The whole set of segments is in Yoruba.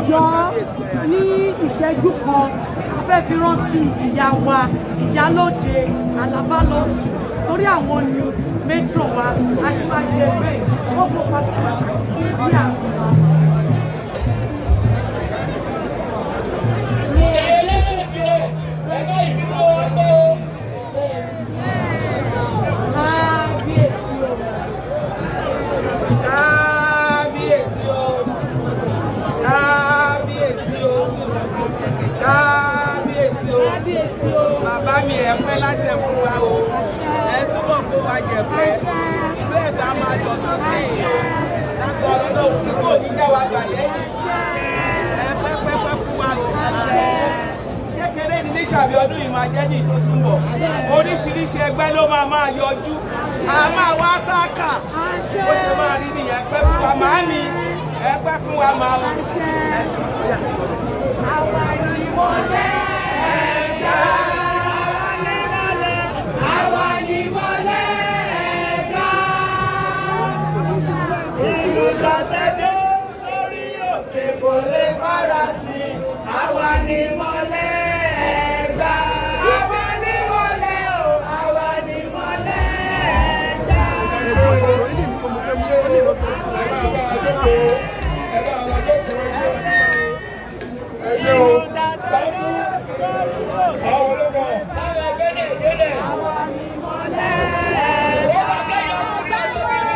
jọ̀ọ́ ní ìṣẹ́jú kan a fẹ́ fi rántí ìyá wa ìyálóde alábálọ́sì torí àwọn ni matron wa aṣíwájú ẹgbẹ́ yìí ó kó pátápátá ní àwọn wa. Kábíyèsí o. kábíyèsí o kábíyèsí o kábíyèsí o Kábíyèsí o. bàbá mi ẹ pẹ́ láṣẹ fún wa o ẹ túbọ̀ kó wa jẹ pẹ́ ìlú ẹ̀dá máa jọ sí sí i lágbo ọlọ́dọ̀ òfin kò ní já wa gbà lẹ́yìn ẹ pẹ́ pẹ́pẹ́ fún wa o kékeré ní níṣàbí ọdún yìí máa jẹ́ ní ìtò tí ń bọ̀ oríṣiríṣi ẹgbẹ́ ló máa máa yọjú a máa wá táàkà bó ṣe máa rí nìyẹn pẹ́ fún wa máa ní ẹ pẹ́ fún wa máa wọ. Àwa ni mọ́lẹ̀ ẹ̀dá. Àwa ni mọ́lẹ̀ ẹ̀dá. ìlú lọ́tẹ́dẹ́ sórí òkè kò lè padà sí àwa ni mọ́lẹ̀ ẹ̀gbá. àwa ni mọ́lẹ̀ o àwa ni mọ́lẹ̀ ẹ̀gbá. ìlú lọ́tẹ́dẹ́ sórí òkè. àwa ni mọ́lẹ̀ ẹ̀gbá.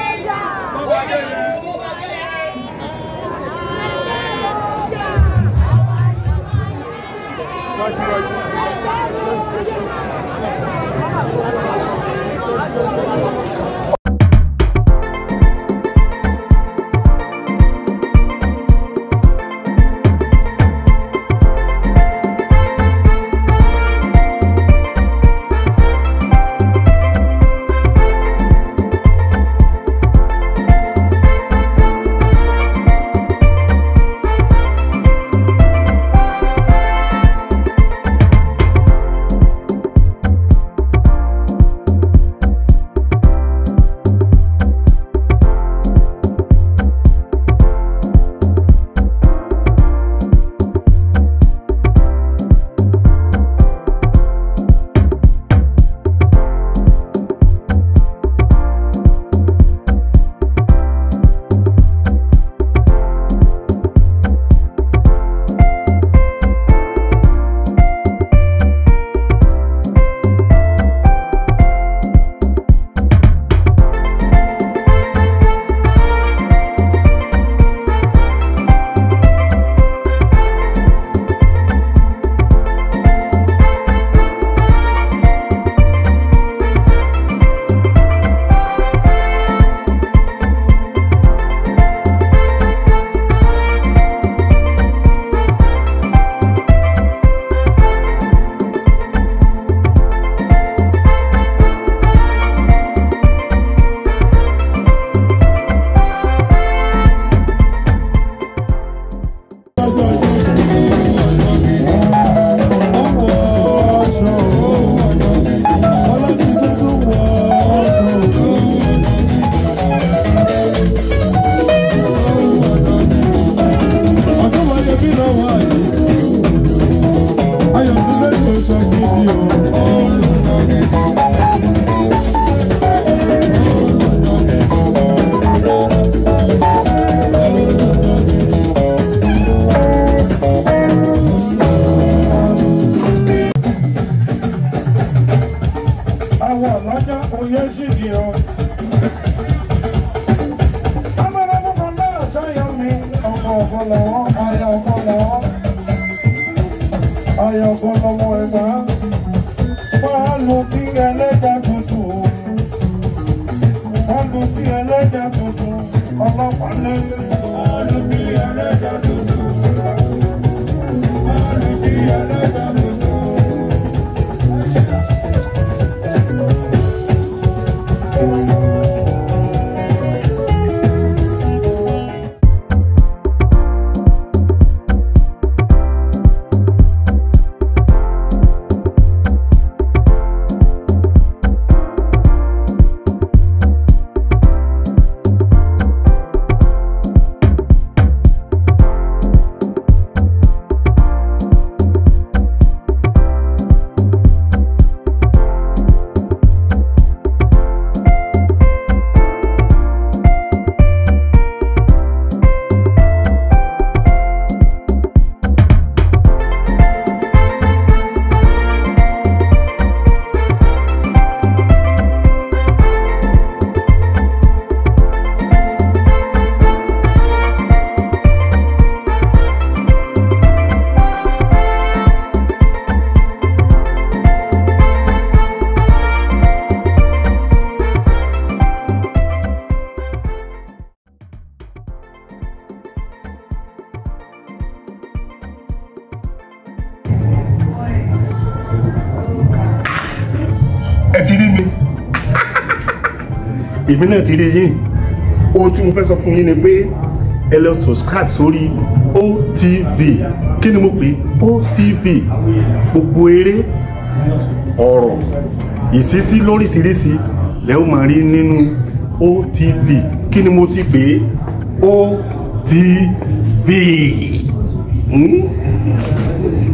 àwọn ọlọ́jà oyè sì di o. amọ̀ràmọ́kọ náà sọ́yọ́ mi ọkọ̀ ọ̀kọ̀ lọ́wọ́ ayọ̀ ọkọ̀ lọ́wọ́ ayọ̀ ọkọ̀ lọ́wọ́ ẹ̀gbá. máa lu tí ẹlẹ́jà tuntun máa lu tí ẹlẹ́jà tuntun ọlọ́pàá lẹ́yìn. máa lu tí ẹlẹ́jà tuntun máa lu tí ẹlẹ́jà tuntun. rí mi èmi náà ti rí yín ohun tí mo fẹ́ sọ fún yín ni pé ẹ lọ subscribe sórí OTV kí ni mo pè é OTV gbogbo eré ọ̀rọ̀ ìsítí lóríṣiríṣi lẹ́ ó máa rí nínú OTV kí ni mo ti pè é OTV. Hmm?